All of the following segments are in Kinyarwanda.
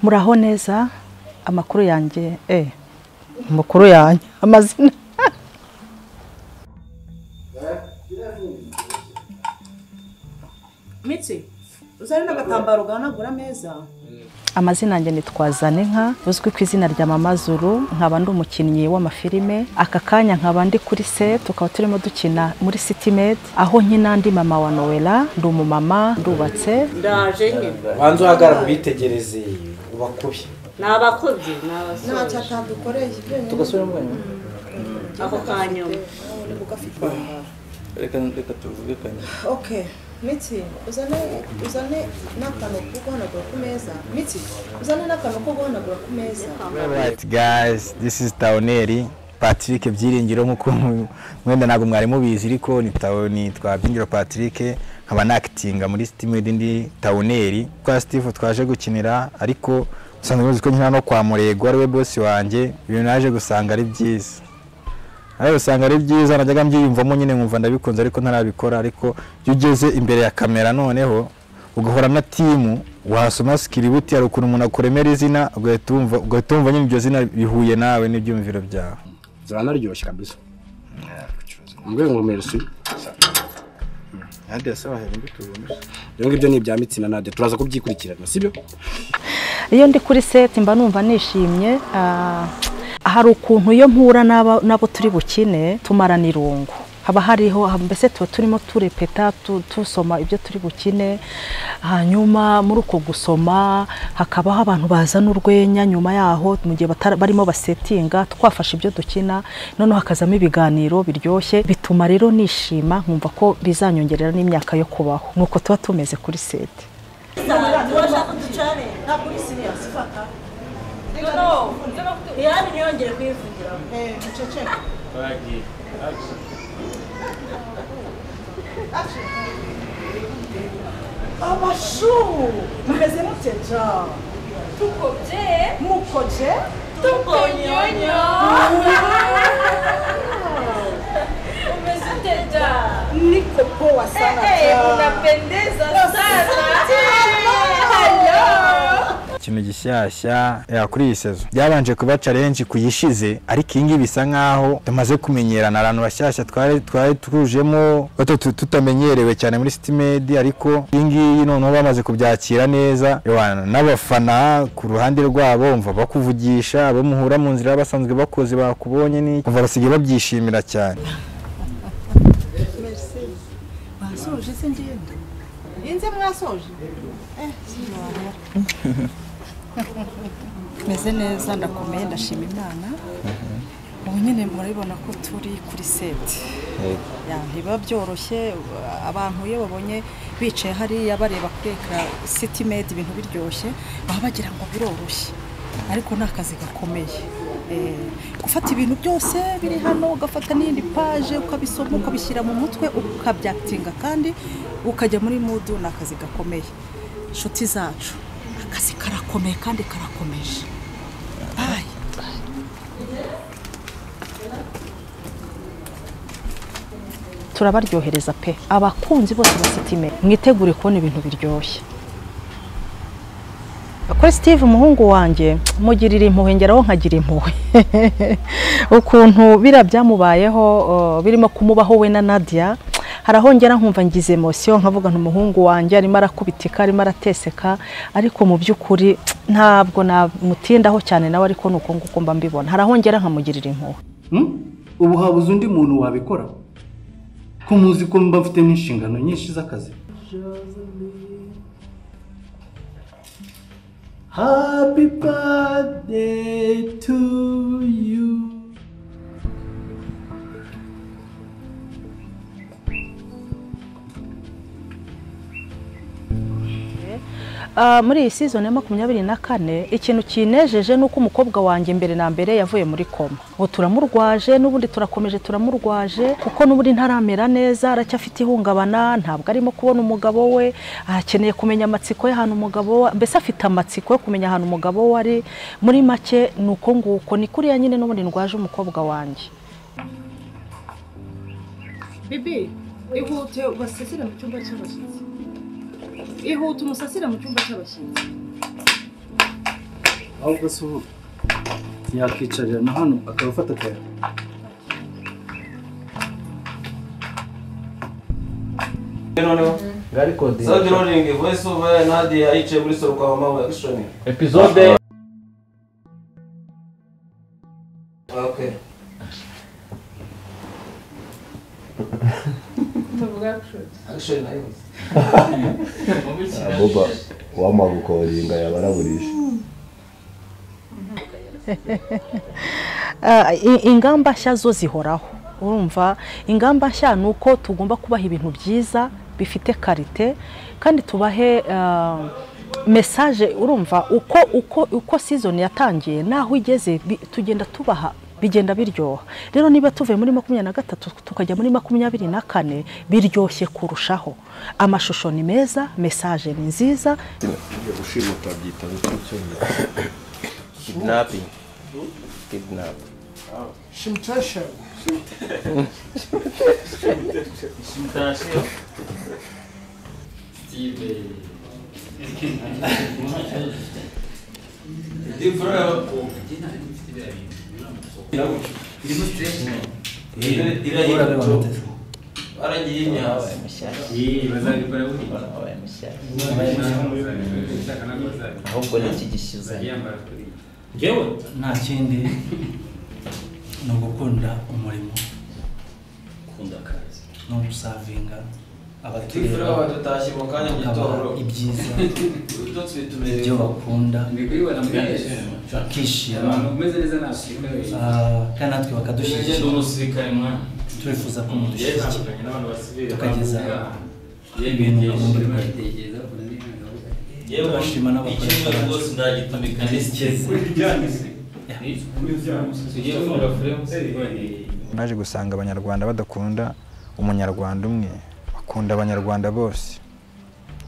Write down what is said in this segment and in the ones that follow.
muraho neza amakuru yanjye eh amakuru yanjye amazina mitsi uzane n'agatambaro gahanagura ameza amazina yanjye ni Twazaninka uzwi ku izina rya Mama Zuru nkaba ndi umukinnyi w'amafilime aka kanya nkaba ndi kuri se tukaba turimo dukina muri City Med aho nkina ndi mama wa Noella ndi umumama ndubatse ndaje nyine banza uhagarara ubitegereze ubakubye ni abakobyi ni abasore cyatadukoreye tugasubira mu mwanya ako kanyuma reka reka tuvuge kanya oke mitsi uzane uzane n'akantu ko guhanagura ku meza mitsi uzane n'akantu ko guhanagura ku meza Alright guys, this is Taoneri Patrick Byiringiro nk'uko mwenda ntabwo mwari mubizi ariko ni Taoni twa Byiringiro Patrick nkaba nakitinga muri Steamed ndi Taoneri kwa Steve twaje gukinira ariko usanzwe muzi ko nkina no kwa Murego ari we boss wanjye ibintu naje gusanga ari byiza nawe usanga ari byiza najyaga mbyiyumvamo nyine nkumva ndabikunze ariko ntarabikora ariko iyo ugeze imbere ya kamera noneho ugahora na timu wasoma sikiributi hari ukuntu umuntu akuremera izina ugahita wumva ugahita wumva nyine iryo zina bihuye nawe n'ibyumviro byawe zaba naryoshye kabisa mbwe ngo merci ibyo ngibyo ni ibya mitsina nade turaza kubyikurikirana sibyo iyo ndi kuri seti mba numva nishimye ah, hari ukuntu iyo mpura n'aba- n'abo turi bukine tumarana irungu haba hariho haba- mbese tuba turimo turepeta tu- tusoma ibyo turi bukine hanyuma muri uko gusoma hakabaho abantu bazana urwenya nyuma yaho mu gihe batara- barimo basetinga twafashe ibyo dukina noneho hakazamo ibiganiro biryoshye bituma rero nishima nkumva ko bizanyongerera n'imyaka yo kubaho nuko tuba tumeze kuri seti urashaka ducane ntabwo uri siriyasi fata iyari ntiyongere kuyivugira abashu mumeze mute ja tukoje mukoje Tukonyonyo. Umeziteja. niko poa sana Eh, ja. unapendeza sana. ikintu gishyashya ya kuri iyi sezo byabanje kuba challenge ku yishize ariko iyi ngiyi bisa nkaho tumaze kumenyerana abantu bashyashya twari twari tujemo batatu tutamenyerewe cyane muri Stimed ariko iyi ngiyi noneho bamaze kubyakira neza Yohana, n'abafana ku ruhande rwabo umva bakuvugisha abo muhura mu nzira basanzwe bakoze bakubonye ni umva basigaye babyishimira cyane mwasoje se ngenda inze mwasoje Eh, sinababara. meze neza ndakomeye ndashima imana ubu nyine murabibona ko turi kuri seti Ya, ntibiba byoroshye abantu iyo babonye bicaye hariya bareba kuri ekara siti medi ibintu biryoshye baba bagira ngo biroroshye ariko ni akazi gakomeye Eh, gufata ibintu byose biri hano ugafata n'iyindi paje ukabisoma ukabishyira mu mutwe ukabyakitinga kandi ukajya muri mudu ni akazi gakomeye inshuti zacu akazi karakomeye kandi karakomeje bayi turabaryohereza pe abakunzi bose ba sitime mwitegure kubona ibintu biryoshye kuri steve umuhungu wanjye mugirira impuhwe ngeraho nkagira impuhwe ukuntu biriya byamubayeho uh, birimo kumubaho we na nadia hari aho ngera nkumva ngize emosiyo nkavuga nti umuhungu wanjye arimo arakubitika arimo arateseka ariko mu by'ukuri ntabwo namutindaho cyane nawe ariko ni uko nguko mba mbibona hari aho ngera nkamugirira impuhwe ubu habuze undi muntu wabikora ko muzi ko mba mfite n'inshingano nyinshi z'akazi happy birthday to you Ah, muri iyi season ya makumyabiri na kane ikintu kinejeje ni uko umukobwa wanjye mbere na mbere yavuye muri koma ubu turamurwaje n'ubundi turakomeje turamurwaje kuko n'ubundi ntaramera neza aracyafite ihungabana ntabwo arimo kubona umugabo we akeneye kumenya amatsiko y'ahantu umugabo we mbese afite amatsiko yo kumenya ahantu umugabo we ari muri make ni uko nguko ni kuriya nyine n'ubundi ndwaje umukobwa wanjye bibi ihute ubasasire mu cyumba cy'abashyitsi ihute umusasire mu cyumba cy'abashyitsi ahubwo se ubu yakwicarira na hano akaba afata akayaga noneho ngari kodinga sound rolling voice over nadi ayicaye muri soro kwa mama we action episode okay action nayo boba wamagukodinga yabaraburisha Ah, i- ingamba nshya zo zihoraho urumva ingamba nshya ni uko tugomba kubaha ibintu byiza bifite karite kandi tubahe ah, mesaje urumva uko uko uko season yatangiye naho igeze bi- tugenda tubaha bigenda biryoha rero niba tuvuye muri makumyabiri na gatatu tukajya muri makumyabiri na kane biryoshye kurushaho amashusho ni meza mesaje ni nziza gushimuta byita nk'icyuma kidnapping kidnap aragiye nyawe ahubwo ni iki gishyize nta kindi ni ugukunda umurimo ni ugusavinga abatureba dutashye mu kanya mu bakabaha ibyiza ibyo bakunda bakishima Ah, kandi natwe bakadushyigikira turifuza ko mudushyigikira tukageza ibintu ku rundi rwego turashima n'abakoresha bacu naje gusanga abanyarwanda badakunda umunyarwanda umwe bakunda abanyarwanda bose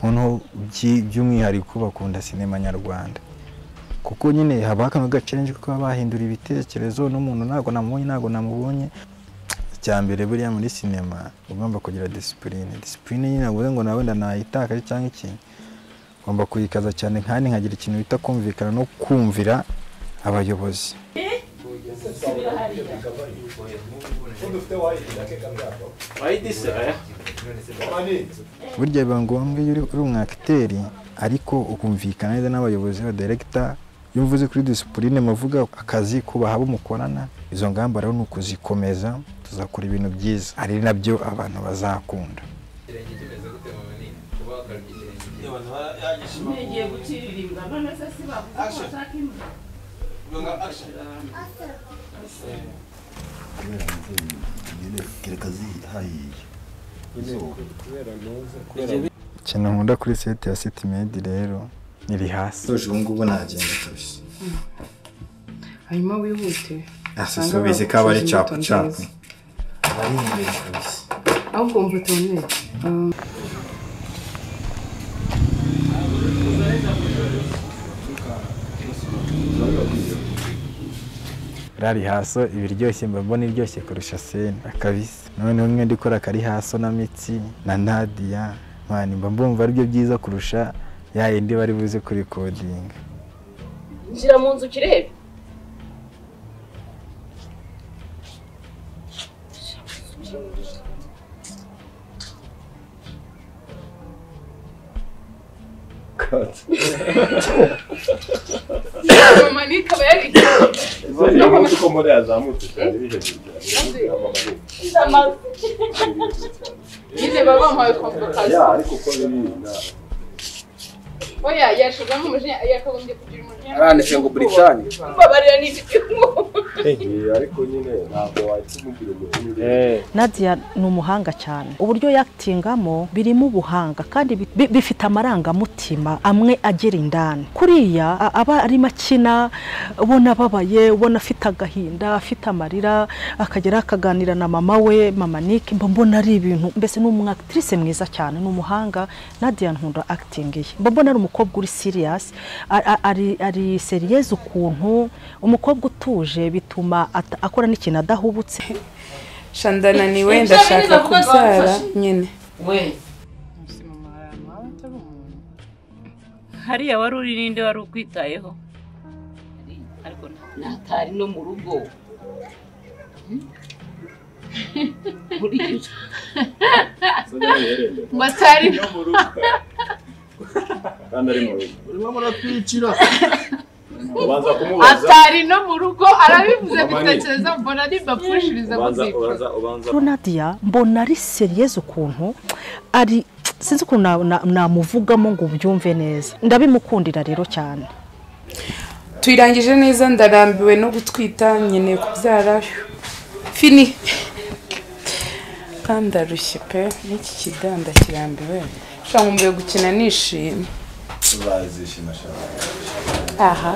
noneho by- by'umwihariko bakunda sinema nyarwanda kuko nyine haba kano gacenje kuko baba bahindura ibitekerezo n'umuntu ntabwo namubonye ntabwo namubonye icya mbere buriya muri sinema ugomba kugira disipurine disipurine nyine ntabwo ngo nawe ndanayitakaje cyangwa ikintu ugomba kuyikaza cyane kandi nkagira ikintu bita kumvikana no kumvira abayobozi burya biba ngombwa iyo uri uri umwakiteri ariko ukumvikana neza n'abayobozi b'abaderegita iyo mvuze kuri disipurine muvuga akazi kubaha abo mukorana izo ngamba rero ni ukuzikomeza tuzakora ibintu byiza ari nabyo abantu bazakunda ntigiye guciririmba none se si bavuze ko bashaka imbwa nyine kereka zihahiye ikintu nkunda kuri seti ya seti medi rero iri hasi ubu ngubu nagenda kabisa hanyuma wihute asisubize ko aba ari capu capu aba ari imbere kabisa ahubwo wumva utoneye rari haso ibiryoshye mba mbona iryoshye kurusha seni akabisi noneho umwe ndikora kari haso na mitsi na nadiya mani mba mbumva aribyo byiza kurusha ya yindi bari buze kuri kodinga nshira mu nzu ukirebe mama niyo ikaba yari kuko muri yazamutse cyane ikize amazu nyine baba bamuhaye komvukazi ariko uko biri oya yashizamo umujinya yakagombye kugira umujinya aranditse ngo buricani mbabarira n'igihugu ariko nyine ntabwo wakimubwira umuntu Nadia ni umuhanga cyane uburyo yaktingamo birimo ubuhanga kandi bi- bi- bifite amarangamutima amwe agera indani kuriya a- aba arimo akina ubona ababaye ubona afite agahinda afite amarira akagera akaganira na mama we mama Nick mba mbona ari ibintu mbese ni umwakitrise mwiza cyane ni umuhanga Nadia nkunda acting ye mba mbona ari umukobwa uri serious a- a- ari ari serious ukuntu umukobwa utuje bituma ata- akora n'ikintu adahubutse shanda naniwe Ibyo ndashaka bintu bavuga ngo kubyara bamufashe. nyine we atari umuntu hariya wari uri ninde wari ukwitayeho ariko natari no mu rugo batari kandi ari mu rugo urimo muratwicira ubanza kumubaza atari no mu rugo arabivuze gutekereza mbona nibapushiriza ubanza kuzicuza ubanza ubanza Nadia mbona ari seriyeuse ukuntu ari sinzi ukuntu na- na- namuvugamo ngo ubyumve neza ndabimukundira rero cyane tuyirangije neza ndarambiwe no gutwita nkeneye kubyara fini kandi ndarushye pe n'iki kidanda kirambiwe ushobora nkumbuye gukina nishimye bazishima shaka aha